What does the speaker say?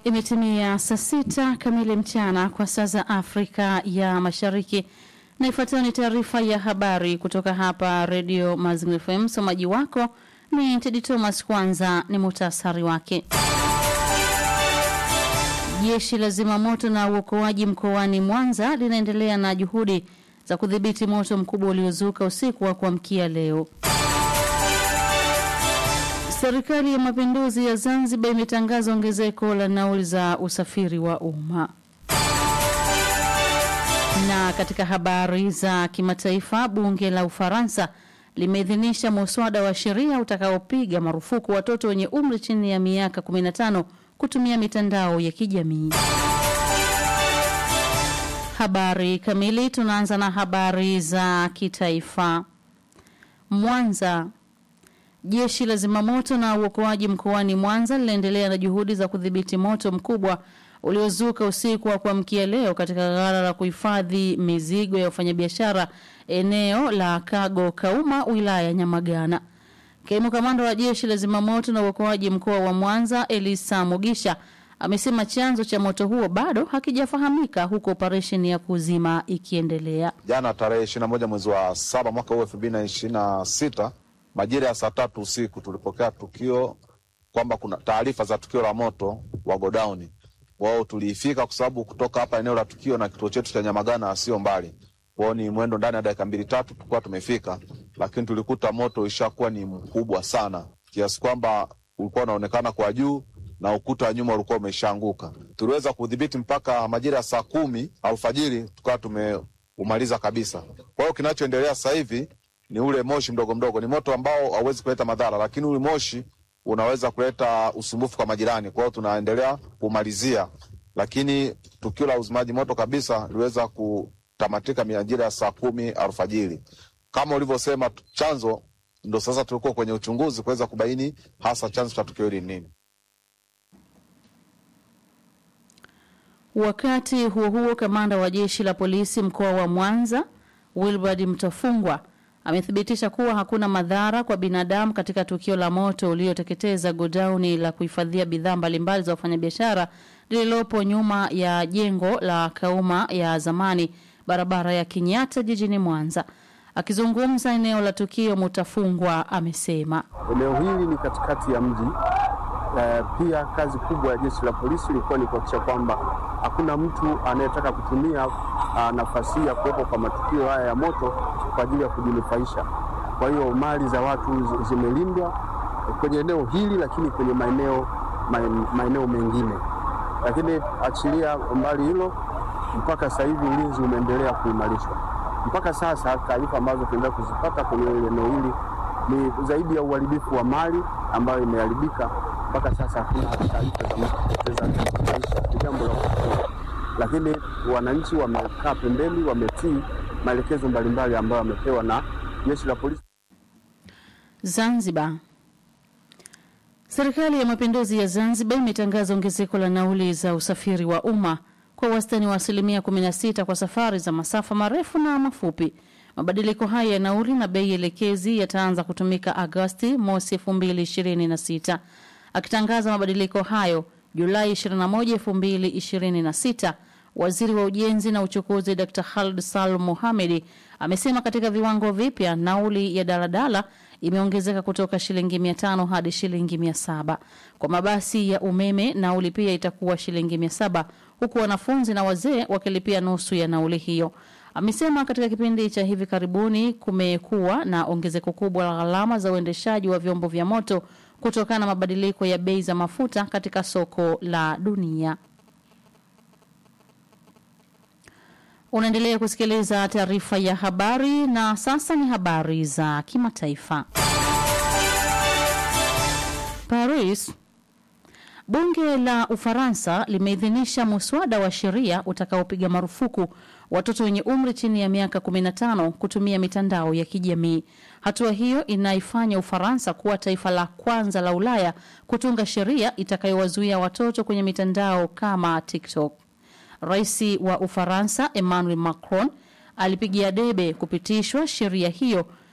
Imetimia saa sita kamili mchana kwa saa za Afrika ya Mashariki, na ifuatayo ni taarifa ya habari kutoka hapa Redio Mazingira FM. Msomaji wako ni Tedi Thomas. Kwanza ni muhtasari wake. Jeshi la zimamoto na uokoaji mkoani Mwanza linaendelea na juhudi za kudhibiti moto mkubwa uliozuka usiku wa kuamkia leo. Serikali ya Mapinduzi ya Zanzibar imetangaza ongezeko la nauli za usafiri wa umma. Na katika habari za kimataifa, bunge la Ufaransa limeidhinisha muswada wa sheria utakaopiga marufuku watoto wenye umri chini ya miaka 15 kutumia mitandao ya kijamii. Habari kamili, tunaanza na habari za kitaifa. Mwanza Jeshi la zimamoto na uokoaji mkoani Mwanza linaendelea na juhudi za kudhibiti moto mkubwa uliozuka usiku wa kuamkia leo katika ghala la kuhifadhi mizigo ya wafanyabiashara eneo la Kago Kauma, wilaya ya Nyamagana. Kaimu kamanda wa jeshi la zimamoto na uokoaji mkoa wa Mwanza, Elisa Mugisha, amesema chanzo cha moto huo bado hakijafahamika huku operesheni ya kuzima ikiendelea. Jana tarehe 21 mwezi wa saba mwaka huu 2026 majira ya saa tatu usiku tulipokea tukio kwamba kuna taarifa za tukio la moto wa godauni. Wao tuliifika kwa sababu kutoka hapa eneo la tukio na kituo chetu cha Nyamagana sio mbali, kwao ni mwendo ndani ya dakika mbili tatu tulikuwa tumefika, lakini tulikuta moto ishakuwa ni mkubwa sana kiasi kwamba ulikuwa unaonekana kwa juu na ukuta wa nyuma ulikuwa umeshaanguka. Tuliweza kudhibiti mpaka majira ya saa kumi alfajiri tukawa tumeumaliza kabisa. Kwa hiyo kinachoendelea sasa hivi ni ule moshi mdogo mdogo. Ni moto ambao hauwezi kuleta madhara, lakini ule moshi unaweza kuleta usumbufu kwa majirani. Kwa hiyo tunaendelea kumalizia, lakini tukio la uzimaji moto kabisa liweza kutamatika majira ya saa kumi alfajiri. Kama ulivyosema, chanzo ndo sasa tulikuwa kwenye uchunguzi kuweza kubaini hasa chanzo cha tukio hili ni nini. Wakati huo huo, kamanda wa jeshi la polisi mkoa wa Mwanza Wilbard Mtafungwa amethibitisha kuwa hakuna madhara kwa binadamu katika tukio la moto ulioteketeza godauni la kuhifadhia bidhaa mbalimbali za wafanyabiashara lililopo nyuma ya jengo la Kauma ya zamani barabara ya Kenyatta jijini Mwanza. Akizungumza eneo la tukio, Mutafungwa amesema eneo hili ni katikati ya mji. Uh, pia kazi kubwa ya jeshi la polisi ilikuwa ni kuhakikisha kwamba hakuna mtu anayetaka kutumia uh, nafasi hii ya kuwepo kwa matukio haya ya moto kwa ajili ya kujinufaisha. Kwa hiyo mali za watu zimelindwa kwenye eneo hili, lakini kwenye maeneo maeneo mengine. Lakini achilia mbali hilo, mpaka sasa hivi ulinzi umeendelea kuimarishwa. Mpaka sasa taarifa ambazo tunaendelea kuzipata kwenye eneo hili ni zaidi ya uharibifu wa mali ambayo imeharibika. Mpaka sasa hakuna taarifa za mtu kupoteza maisha, ni jambo la kushukuru. Lakini wananchi wamekaa pembeni, wametii maelekezo mbalimbali ambayo wamepewa na jeshi la polisi. Zanzibar. Serikali ya Mapinduzi ya Zanzibar imetangaza ongezeko la nauli za usafiri wa umma kwa wastani wa asilimia 16 kwa safari za masafa marefu na mafupi. Mabadiliko haya ya nauli na bei elekezi yataanza kutumika Agosti mosi 2026. Akitangaza mabadiliko hayo Julai 21, 2026, Waziri wa Ujenzi na Uchukuzi Dr. Khalid Salum Mohamed amesema katika viwango vipya nauli ya daladala imeongezeka kutoka shilingi 500 hadi shilingi 700. Kwa mabasi ya umeme nauli pia itakuwa shilingi 700 huku wanafunzi na wazee wakilipia nusu ya nauli hiyo. Amesema katika kipindi cha hivi karibuni kumekuwa na ongezeko kubwa la gharama za uendeshaji wa vyombo vya moto kutokana na mabadiliko ya bei za mafuta katika soko la dunia. Unaendelea kusikiliza taarifa ya habari na sasa ni habari za kimataifa. Paris. Bunge la Ufaransa limeidhinisha muswada wa sheria utakaopiga marufuku watoto wenye umri chini ya miaka 15 kutumia mitandao ya kijamii. Hatua hiyo inaifanya Ufaransa kuwa taifa la kwanza la Ulaya kutunga sheria itakayowazuia watoto kwenye mitandao kama TikTok. Rais wa Ufaransa Emmanuel Macron alipigia debe kupitishwa sheria hiyo